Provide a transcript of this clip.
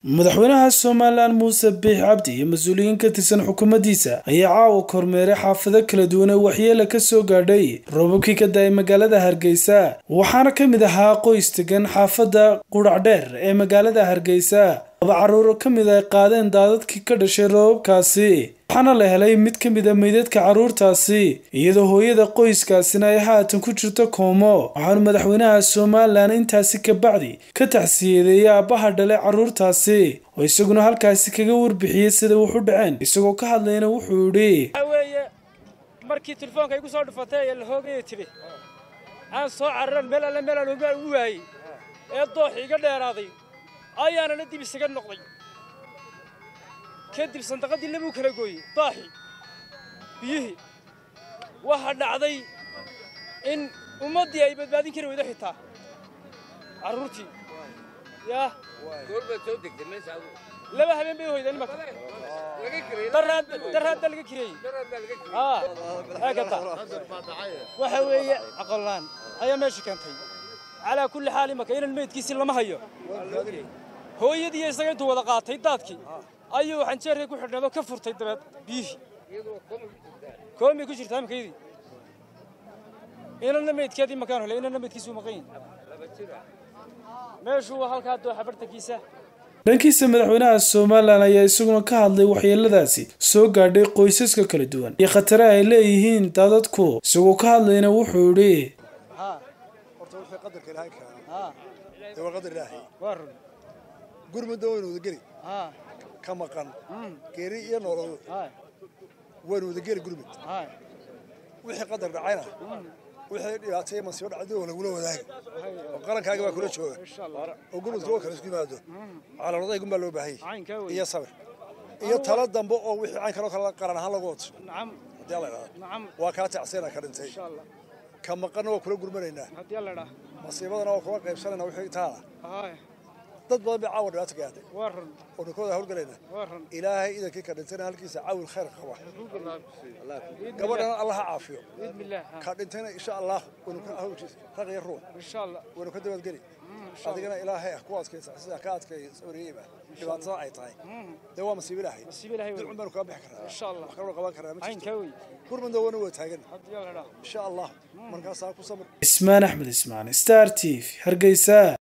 madaxweynaha somalilan muuse biix cabdi iyo mas-uuliyiin ka tirsan xukuumaddiisa ayaa caawa kormeeray xaafado kala duwan ee waxyeela ka soo gaadhay roobabkii ka da-ay magaalada hargeysa waxaana ka mid ahaa qoys degan xaafadda qudhacdheer ee magaalada hargeysa laba carruuro ka mid ay qaadeen daadadkii ka dhashay roobabkaasi waxaana la helay mid ka mid a meydadka carruurtaasi iyadoo hooyada qoyskaasina ay haatan ku jirto koomo waxaanu madaxweynaha somalilan intaasi kabacdi ka taxsiyadeeyay aabbaha dhalay carruurtaasi oo isaguna halkaasi kaga warbixiyey sida wax u dhaceen isagoo ka hadlayna wuxuu idhi weeye markii telefoonka igu soo dhufatay ee la hoogaya tidhi aan soo cararan meel alle meel aan ogaan ugu waayey ee doox iga dheeraaday ayaanana dib isaga noqday kadib sandaqadii labuu kala gooyey daaxii biyihii waxaa dhacday in ummaddii ay badbaadin kari weydo xitaa carruurtii yaa laba habeen bay hoydeen imaka daraadda laga kireeyey eegata waxa weeye aqolaan ayaa meesha keentay calaa kulli xaal imaka inan meydkiisii lama hayo hooyadii isaga intuu wada qaatay daadkii ayuu xanjeerkay ku xidhnaado ka furtay dabeed biyihii koomay ku jirtaa imakaydii inanna meydkeedii makaan hole inanna meydkiisuu maqan yihin meeshuu waa halkaa dooxa bartankiisa dhankiisa madaxweynaha somalilan ayaa isaguna ka hadlay waxyeeladaasi soo gaadhay qoysaska kala duwan iyo khataraha ay leeyihiin daadadku isagoo ka hadlayna wuxuu idhi horta wixii qadarka ilaahay keeno dee waa qadar ilaahay waa run gurmudda waynu wadageli ka maqan geeri iyo nooladu waynu wadageli gurmud wixii qadar dhacayna wixii dhibaatay masiibo dhacday oo lagula wadaagi oo qarankaaga baa kula jooga oo gurmudka oo kale isku yimaado calaamadahay gun baa loo baahan yahay iyo sabir iyo talo dambe oo wixii cayn kaloo kale qaran ahaan lagu wato nacam haddii alla idhahdo nacam waa kaa tacsayna ka dhintay insha allah ka maqanna waa kula gurmanaynaa haddii alla dhaa masiibadana waa kula qaybsanayna wixii taala haay dad badan bay caawa dhibaato gaadhay waa run oo ninkooda hawlgalayna waa run ilaahay idankii ka dhintayna halkiisa caawil khayr qaba gabadhana allah ha caafiyo biidni illaah ka dhintayna insha allah waynu ka hawlkiisa raq iyo ruux insha allah waynu ka dabadgeli adigana ilaahay ah ku adkaysa sida ka adkay sabriyeyba dhibaatada ay tahay dee waa masiibo ilaahay nasiib ilaahay wey dilcun baynu kaga bixi karnaa insha allah wax kaloo qaban karnaa ma caynkaa jirto wey gurmudna wana waa taagan haddii alla dhaa insha allah markaasaa ku samir ismaan axmed ismaan star t v hargeysa